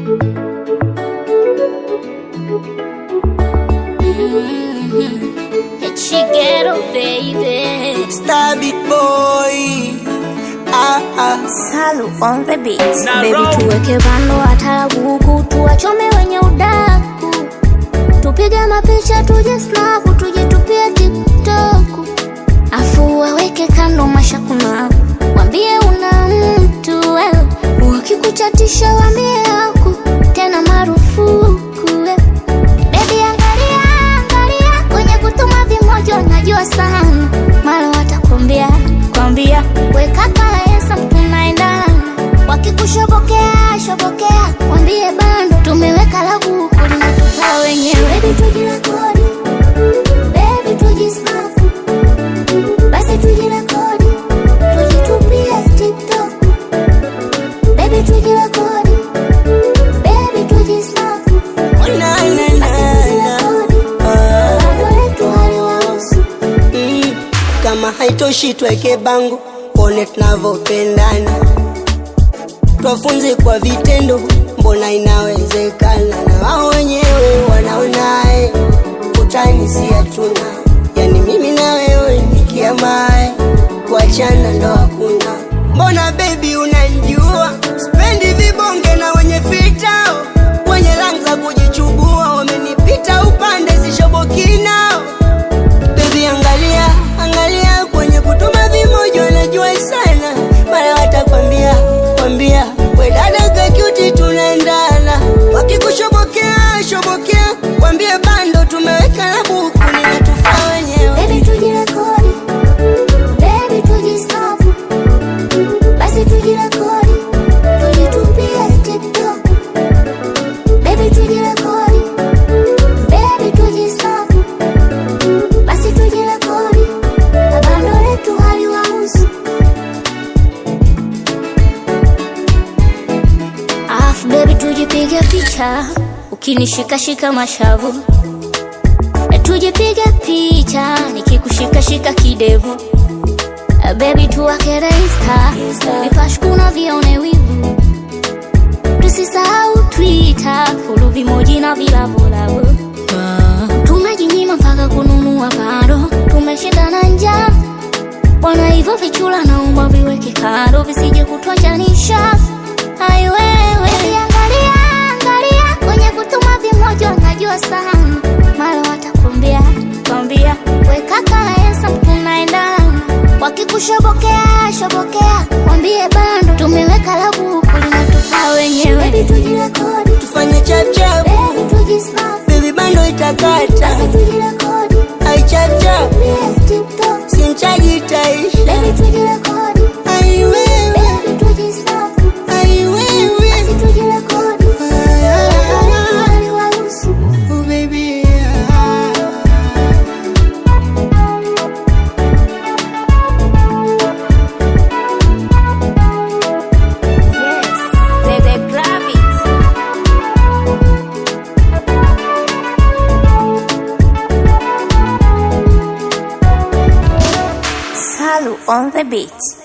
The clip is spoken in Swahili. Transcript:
Chigero baby Star Big Boy. Ah, ah. Salu on the beat Na Baby roll. tuweke vando watarabu huku Tuwachome wenye udaku Tupige mapicha tuje snapu Tuje tupie tiktoku Afu waweke kando mashakumaku Wambie una mtu wewe Wakikuchatisha wambie aku Tena marufuku wewe Baby angalia, angalia kwenye kutuma vimojo najua sana mara watakwambia kwambia weka kalaesa tunaendana wakikushobokea shobokea wambie bando tumeweka la buku linatufaa wenyewe Baby tujirekodi Baby tujisnapu basi tujirekodi tujitupie tiktok Baby tujirekodi Baby tujisnapu Oh, na, na, na, na. Ah, mm. Kama haitoshi tweke bango, pone tunavyopendana, twafunze kwa vitendo, mbona inawezekana, na wao wenyewe wanaonaye utani si hatuna, yani mimi na wewe nikiamae, kuachana ndo hakuna. Mbona baby unanijua, spendi vibonge na wenye fitao, wenye rangi za kujichubua, wamenipita upande sishoboki nao Baby angalia, angalia kwenye kutuma vimojo najua sana Mara watakwambia, kwambia We dada kakyuti tunaendana Wakikushobokea, shobokea Kwambie bando tumeweka na buku Ninatufaa wenyewe Baby tujirekodi, baby tujisnapu, basi tujirekodi, tujitupie TikTok. Baby tujirekodi, baby tujisnapu, basi tujirekodi, na bando letu haliwahusu. Alafu baby tujipige picha, ukinishikashika mashavu E, tujipige picha nikikushikashika kidevu E, baby tuwakere insta vipashkuna vione wivu tusisahau twitter fulu vimoji na vilavulavu tumejinyima mpaka kununua bado tumeshindana njaa bwana hivyo vichula naomba viweke kando visije kutwachanisha aiwewe angalia angalia kwenye kutuma vimoja najua sana mara watakwambia kwambia weka kalaesa tunaendana wakikushobokea shobokea wambie bando tumeweka la buku linatufaa wenyewe Baby tujirekodi Tufanye chapchap, Baby tujisnap baby bando itakata Basi tujirekodi Ai chapchap, Tupie TikTok simchaji itaisha Baby tujirekodi Ai wewe, Baby tujisnap ai wewe Basi tujirekodi Ah, Haliwahusu. Oh baby ah. Yes, they, they grab it. Salu on the beat.